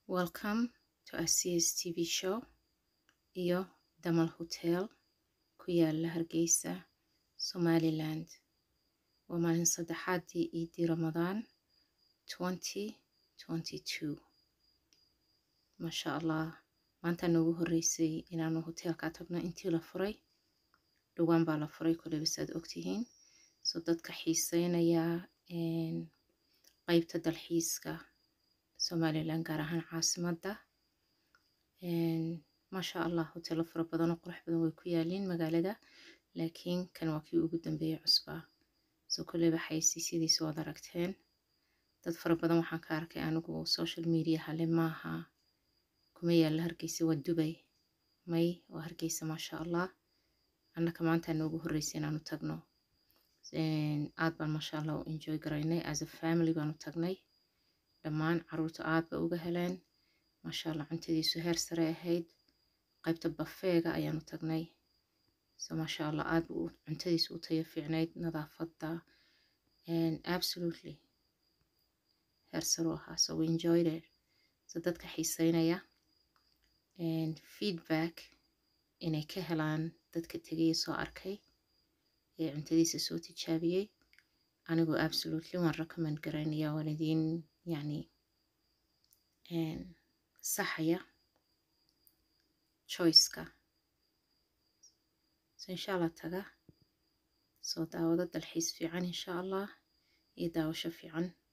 welcome to Asia's TV show iyo Damal Hotel ku yaala Hargeysa Somaliland waa maalin saddexaadii iidii Ramadaan 2022 masha Allah maanta noogu horeysay inaanu hoteelka tagno intii la furay dhowaan baa la furay koleyba saad ogtihiin so dadka xiiseynaya qeybta dalxiiska somaliland gaar ahaan caasimadda maasha allah hoteelo fara badan oo qurux badan way ku yaaliin magaalada laakiin kan waa kii ugu dambeeyey cusbaa so koleyba xayeysiisyadiisa waad aragteen dad fara badan waxaan ka arkay anigu social media hale maaha kuma yaalla hargeysa waa dubay may waa hargeysa maasha allah annaka maanta noogu horreysay inaanu tagno aad baan maasha allah u enjoy garaynay as a family baanu tagnay dhammaan caruurta aad ba uga heleen maasha allah cuntadiisu heer sare ahayd qaybta bafeega ayaanu tagnay so maasha allah aad bu cuntadiisu u tayo fiicnayd nadaafadda absolutely heer sare u ahaa so we enjoyed it so dadka xiiseynaya feedback inay ka helaan dadka tegaya soo arkay ee cuntadiisa soo tijaabiyey anigoo absolutely waan recommend garaynaya waan idiin yacni saxaya choiceka so insha allah taga soo daawado dalxiis fiican insha allah iyo daawasho fiican